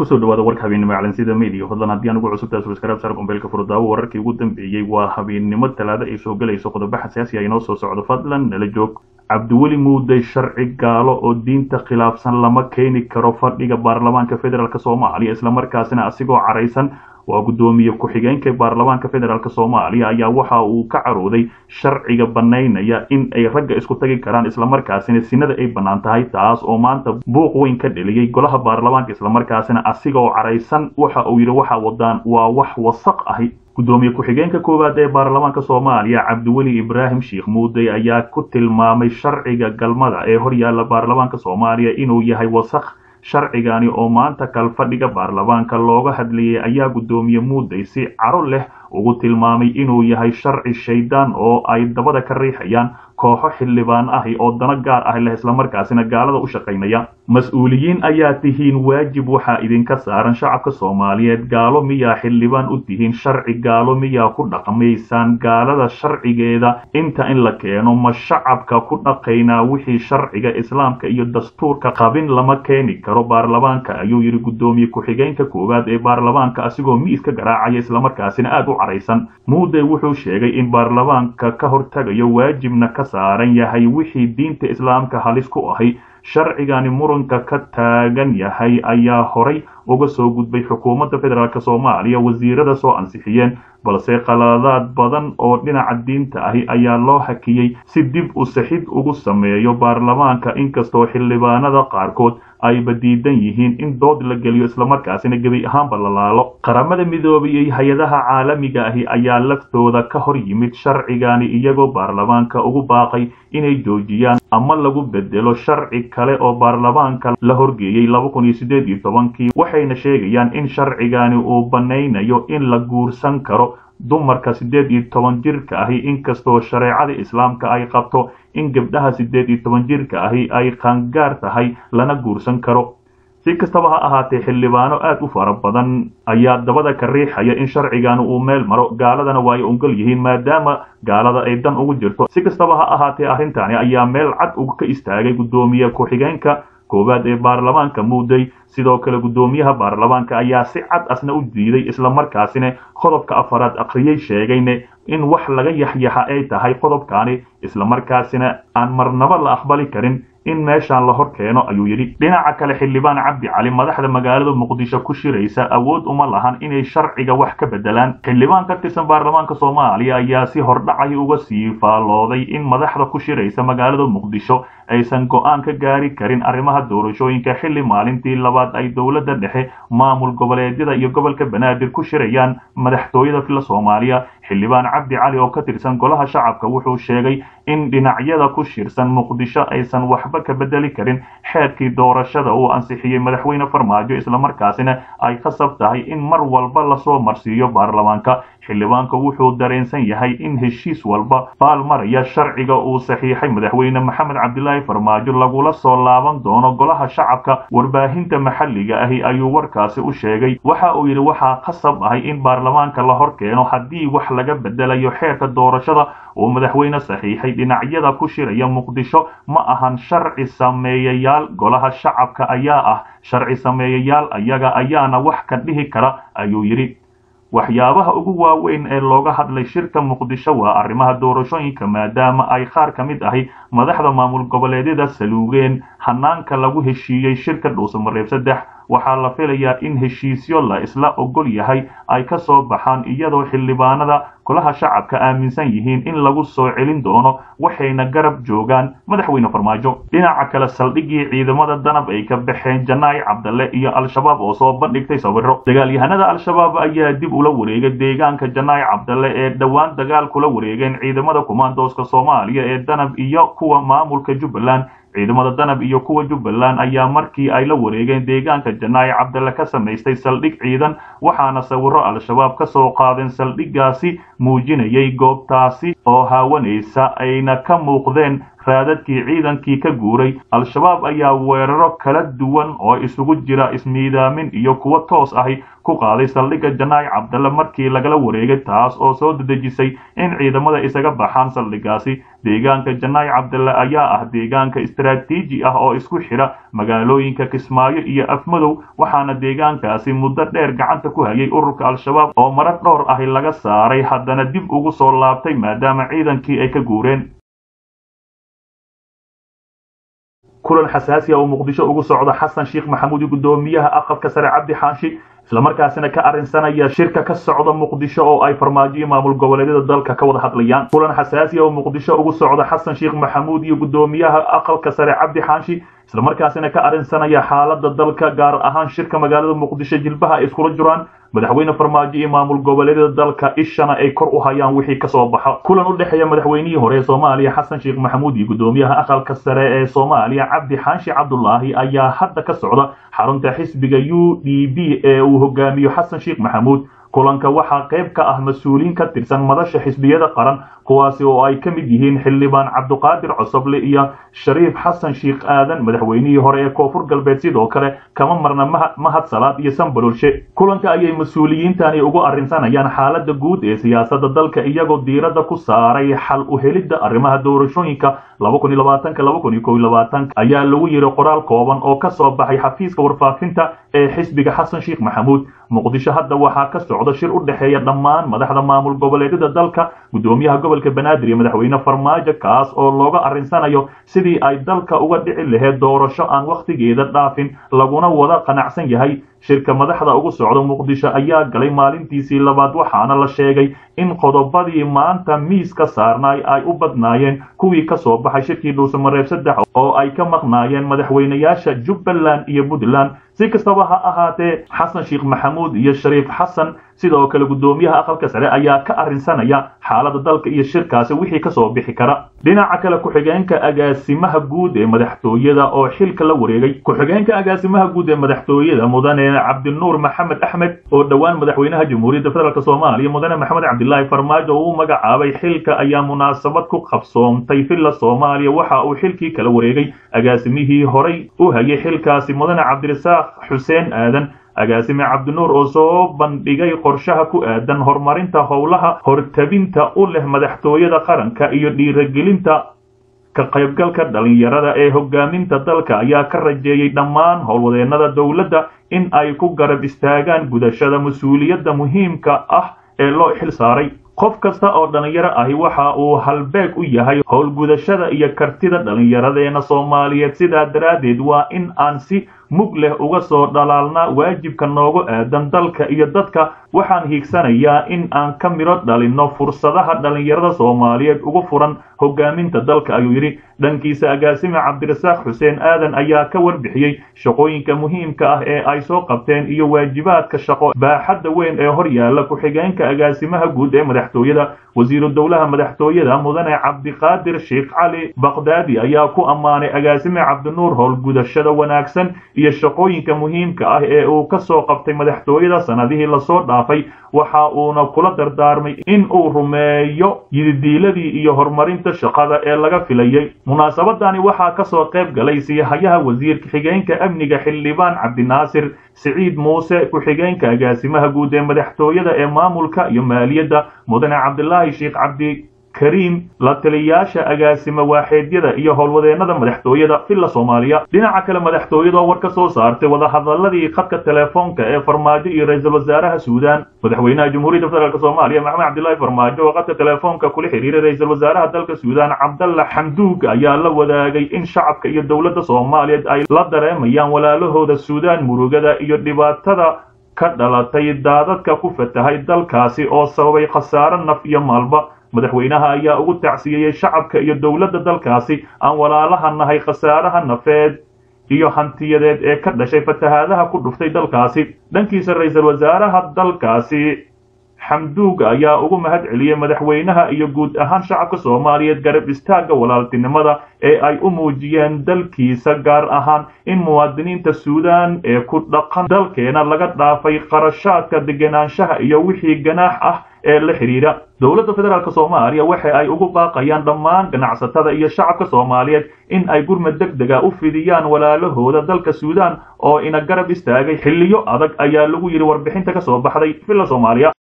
kusoo dhawaada warka habeennimo calansida media fadlan haddii anugu cusubtaas waskaraab saar gombeelka furdaawo wararkii ugu dambeeyey waa habeennimo talaado ay soo gelayso qodobo xasaasi ah inoo soo socdo fadlan nala joog cabdiweli muuday sharci gaalo oo diinta khilaafsan lama keeni karo fadhiga baarlamaanka federaalk soomaaliya islamarkaasina asigoo caraysan waa guddoomiye ku-xigeenka baarlamaanka federaalk soomaaliya ayaa waxa uu ka carooday sharciga banaynaya in ay ragga isku tagi karaan islamarkaasina sinada ay bannaan tahay taas oo maanta buuq weyn ka dheliyey golaha baarlamaanka islamarkaasina asigoo caraysan waxa uu yidhi waxa wadaan waa wax wasaq ahi guddoomiye ku-xigeenka koowaad ee baarlamaanka soomaaliya cabdiweli ibraahim sheikh muuday ayaa ku tilmaamay sharciga galmada ee horyaalla baarlamaanka soomaaliya inuu yahay wasaq sharcigani oo maanta kalfadhiga baarlamaanka looga hadlayay ayaa guddoomiye muuday si caro leh ugu tilmaamay inuu yahay sharci shaydaan oo ay dabada ka riixayaan kooxo xildhibaan ahi oo dano gaar ah leh islamarkaasina gaalada u shaqaynaya mas-uuliyiin ayaa tihiin waajib waxaa idinka saaran shacabka soomaaliyeed gaalo miyaa xildhibaan u tihiin sharci gaalo miyaa ku dhaqmaysaan gaalada sharcigeeda inta in la keeno ma shacabka ku dhaqaynaa wixii sharciga islaamka iyo dastuurka qabin lama keeni karo baarlamaanka ayuu yidhi guddoomiye ku-xigeenka koowaad ee baarlamaanka asigoo miiska garaacaya islamarkaasina aada u caraysan muuday wuxuu sheegay in baarlamaanka ka hortagayo waajibna ka saaran yahay wixii diinta islaamka halis ku ahi sharcigani muranka ka taagan yahay ayaa horay uga soo gudbay xukuumadda federaalk soomaaliya wasiirada soo ansixiyeen balse qaladaad badan oo dhinaca diinta ahi ayaa loo hakiyey si dib u sixid ugu sameeyo baarlamaanka inkastoo xildhibaanada qaarkood ayba diidan yihiin in dood la geliyo islamarkaasina gebi ahaanba la laalo qaramada midoobiyey hay-adaha caalamiga ahi ayaa laftooda ka hor yimid sharcigani iyagoo baarlamaanka ugu baaqay inay joojiyaan ama lagu bedelo sharci kale oo baarlamaanka la horgeeyey laba kun iyo siddeed iyo tobankii waxayna sheegayaan in sharcigani uu banaynayo in la guursan karo dumarka siddeed iyo toban jirka ahi inkastoo shareecada islaamka ay qabto in gabdhaha siddeed iyo toban jirka ahi ay qaangaar tahay lana guursan karo si kastaba ha ahaatee xildhibaano aad u fara badan ayaa dabada ka riixaya in sharcigani uu meel maro gaaladana waa ay ongol yihiin maadaama gaalada ay dan ugu jirto si kastaba ha ahaatee arrintani ayaa meel cad uga ka istaagay guddoomiye ku-xigeenka koowaad ee baarlamaanka muuday sidoo kale guddoomiyaha baarlamaanka ayaa si cad asna u diiday islamarkaasina qodobka afaraad akhriyey sheegayne in wax laga yaxyaxa ay tahay qodobkani islamarkaasina aan marnaba la aqbali karin in meeshaan la hor keeno ayuu yidhi dhinaca kale xildhibaan cabdi cali madaxda magaalada muqdisho ku shiraysa awood uma lahan inay sharciga wax ka bedelaan xildhibaan ka tirsan baarlamaanka soomaaliya ayaa si hordhacay uga sii faalooday in madaxda ku shiraysa magaalada muqdisho aysan go-aan ka gaari karin arrimaha doorashooyinka xilli maalintii labaad ay dowladda dhexe maamul goboleedyada iyo gobolka banaadir ku shirayaan madaxtooyada fila soomaaliya xildhibaan cabdi cali oo ka tirsan golaha shacabka wuxuu sheegay in dhinacyada ku shirsan muqdisho aysan waxba ka bedeli karin xeerkii doorashada uu ansixiyey madaxweyne farmaajo islamarkaasina ay khasab tahay in mar walba lasoo marsiiyo baarlamaanka xildhibaanka wuxuu dareensan yahay in heshiis walba baal maraya sharciga uu saxiixay madaxweyne maxamed cabdilaahi farmaajo lagula soo laaban doono golaha shacabka warbaahinta maxalliga ahi ayuu warkaasi u sheegay waxa uu yidhi waxaa khasab ahay in baarlamaanka la hor keeno haddii wax laga bedelayo xeerka doorashada uu madaxweyne saxiixay dhinacyada ku shiraya muqdisho ma ahan sharci sameeyayaal golaha shacabka ayaa ah sharci sameeyayaal ayaga ayaana wax ka dhihi kara ayuu yidhi waxyaabaha ugu waaweyn ee looga hadlay shirka muqdisho waa arrimaha doorashooyinka maadaama ay qaar ka mid ahi madaxda maamul goboleedyada saluugeen hanaanka lagu heshiiyey shirka dhuusamareeb saddex waxaa la filayaa in heshiisyo la isla ogol yahay ay ka soo baxaan iyadoo xildhibaanada golaha shacabka aaminsan yihiin in lagu soo celin doono waxayna garab joogaan madaxweyne farmaajo dhinaca kale saldhiggii ciidamada danab ay ka baxeen janaay cabdalle iyo al-shabaab oo soo bandhigtay sawiro dagaalyahanada al-shabaab ayaa dib ula wareegay deegaanka janaay cabdalle ee dhowaan dagaal kula wareegeen ciidamada kumaandooska soomaaliya ee danab iyo kuwa maamulka jubbaland ciidamada danab iyo kuwa jubbaland ayaa markii ay la wareegeen deegaanka janaayi cabdalle ka samaystay saldhig ciidan waxaana sawiro al-shabaab ka soo qaadeen saldhiggaasi muujinayay goobtaasi oo haawanaysa ayna ka muuqdeen raadadkii ciidankii ka guuray al-shabaab ayaa weeraro kala duwan oo isugu jira ismiidaamin iyo kuwo toos ahi ku qaaday saldhigga janaac cabdalle markii lagala wareegay taas oo soo dedejisay in ciidamada isaga baxaan saldhiggaasi deegaanka janaac cabdalle ayaa ah deegaanka istaraatiiji ah oo isku xidha magaalooyinka kismaayo iyo afmadow waxaana deegaankaasi muddo dheer gacanta ku hayay ururka al-shabaab oo marar dhowr ahi laga saaray haddana dib ugu soo laabtay maadaama ciidankii ay ka guureen kulan xasaasi ah oo muqdisho ugu socda xasan sheekh maxamuud iyo guddoomiyaha aqalka sare cabdi xaashi islamarkaasina ka arrinsanaya shirka ka socda muqdisho oo ay farmaajo maamul goboleedyada dalka ka wada hadlayaan kulan xasaasi ah oo muqdisho ugu socda xasan sheekh maxamuud iyo guddoomiyaha aqalka sare cabdi xaashi islamarkaasina ka arrinsanaya xaalada dalka gaar ahaan shirka magaalada muqdisho jilbaha ay iskula jiraan madaxweyne farmaajo iyo maamul goboleedyada dalka ishana ay kor u hayaan wixii kasoo baxa kulan u dhexeeya madaxweynihii hore ee soomaaliya xasan sheekh maxamuud iyo guddoomiyaha aqalka sare ee soomaaliya cabdi xaashi cabdulaahi ayaa hadda ka socda xarunta xisbiga u d b ee uu hogaamiyo xasan sheekh maxamuud kulanka waxaa qayb ka ah mas-uuliyiin ka tirsan madasha xisbiyada qaran kuwaasi oo ay ka mid yihiin xildhibaan cabduqaadir cosoble iyo shariif xasan sheekh aadan madaxweynihii hore ee koonfur galbeed sidoo kale kama marna mahad salaad iyo sanbalolshe kulanka ayay mas-uuliyiintani ugu arrinsanayaan xaalada guud ee siyaasadda dalka iyagoo diiradda ku saaray xal u helidda arrimaha doorashooyinka ayaa lagu yiri qoraal kooban oo ka soo baxay xafiiska warfaafinta ee xisbiga xasan sheekh maxamuud muqdisho hadda waxaa ka socda shir u dhexeeya dhammaan madaxda maamul goboleedyada dalka guddoomiyaha gobolka banaadir iyo madaxweyne farmaajo kaas oo looga arrinsanayo sidii ay dalka uga dhici lahayd doorasho aan wakhtigeeda dhaafin laguna wada qanacsan yahay shirka madaxda ugu socda muqdisho ayaa galay maalintiisii labaad waxaana la sheegay in qodobadii maanta miiska saarnaay ay u badnaayeen kuwii ka soo baxay shirkii dhuusamareeb saddex oo ay ka maqnaayeen madaxweynayaasha jubbaland iyo puntland si kastaba ha ahaatee xasan sheekh maxamuud iyo shariif xasan sidoo kale guddoomiyaha aqalka sare ayaa ka arrinsanaya xaalada dalka iyo shirkaasi wixii kasoo bixi kara dhinaca kale ku-xigeenka agaasimaha guud ee madaxtooyada oo xilka la wareegay ku-xigeenka agaasimaha guud ee madaxtooyada mudane cabdinuur maxamed axmed oo dhowaan madaxweynaha jamhuuriyadda federaalk soomaaliya mudane maxamed cabdilaahi farmaajo oo u magacaabay xilka ayaa munaasabad ku qabsoomtay villa soomaaliya waxa uu xilkii kala wareegay agaasimihii horay u hayay xilkaasi mudane cabdirasaaq xuseen aadan agaasime cabdinuur oo soo bandhigay qorshaha ku aadan horumarinta howlaha hortabinta u leh madaxtooyada qaranka iyo dhiiragelinta ka qaybgalka dhalinyarada ee hogaaminta dalka ayaa ka rajeeyey dhammaan howlwadeennada dowladda in ay ku garab istaagaan gudashada mas-uuliyadda muhiimka ah ee loo xil saaray qof kasta oo dhallinyaro ahi waxa uu halbeeg u yahay howlgudashada iyo kartida dhallinyaradeena soomaaliyeed sidaa daraaddeed waa in aan si mug leh uga soo dhalaalna waajibka noogu aadan dalka iyo dadka waxaan hiigsanayaa in aan ka midho dhalinno fursadaha dhallinyarada soomaaliyeed ugu furan hogaaminta dalka ayuu yidhi dhankiisa agaasime cabdirasaaq xuseen aadan ayaa ka warbixiyey shaqooyinka muhiimka ah ee ay soo qabteen iyo waajibaadka shaqo baaxadda weyn ee hor yaalla ku-xigeenka agaasimaha guud ee madaxtooyada wasiiru dowlaha madaxtooyada mudane cabdiqaadir sheekh cali bakdaadi ayaa ku ammaanay agaasime cabdinuur howlgudashada wanaagsan iyo shaqooyinka muhiimka ah ee uu ka soo qabtay madaxtooyada sanadihii lasoo dhaafay waxa uuna kula dardaarmay in uu rumeeyo yididiiladii iyo horumarinta shaqada ee laga filayey munaasabadani waxaa kasoo qayb galay siihayaha wasiirka xigeenka amniga xildhibaan cabdinaasir siciid muuse ku-xigeenka agaasimaha guud ee madaxtooyada ee maamulka iyo maaliyadda mudane cabdilaahi sheekh cabdi kariim la taliyaasha agaasime waaxeedyada iyo howlwadeennada madaxtooyada villa soomaaliya dhinaca kale madaxtooyada oo war ka soo saartay wadahadaladii khadka telefoonka ee farmaajo iyo ra-iisul wasaaraha suudaan madaxweynaha jamhuuriyadda federaalk soomaaliya maxamed cabdilaahi farmaajo oo khadka telefoonka kula xiriiray ra-iisul wasaaraha dalka suudaan cabdalla xamduug ayaa la wadaagay in shacabka iyo dowladda soomaaliyeed ay la dareemayaan walaalahooda suudaan murugada iyo dhibaatada ka dhalatay daadadka ku fatahay dalkaasi oo sababay khasaaro naf iyo maalba madaxweynaha ayaa ugu tacsiyeeyey shacabka iyo dowladda dalkaasi aan walaalaha nahay khasaaraha nafeed iyo hantiyadeed ee ka dhashay fatahaadaha ku dhuftay dalkaasi dhankiisa ra-iisul wasaaraha dalkaasi xamduug ayaa ugu mahad celiyey madaxweynaha iyo guud ahaan shacabka soomaaliyeed garab istaagga walaaltinimada ee ay u muujiyeen dalkiisa gaar ahaan in muwaadiniinta suudaan ee ku dhaqan dalkeena laga dhaafay qarashaadka degenaanshaha iyo wixii ganaax ah ee la xidhiidha dowladda federaalk soomaaliya waxa ay ugu baaqayaan dhammaan ganacsatada iyo shacabka soomaaliyeed in ay gurmad deg dega u fidiyaan walaalahooda dalka suudaan oo ina garab istaagay xilliyo adag ayaa lagu yidhi warbixinta ka soo baxday villa soomaaliya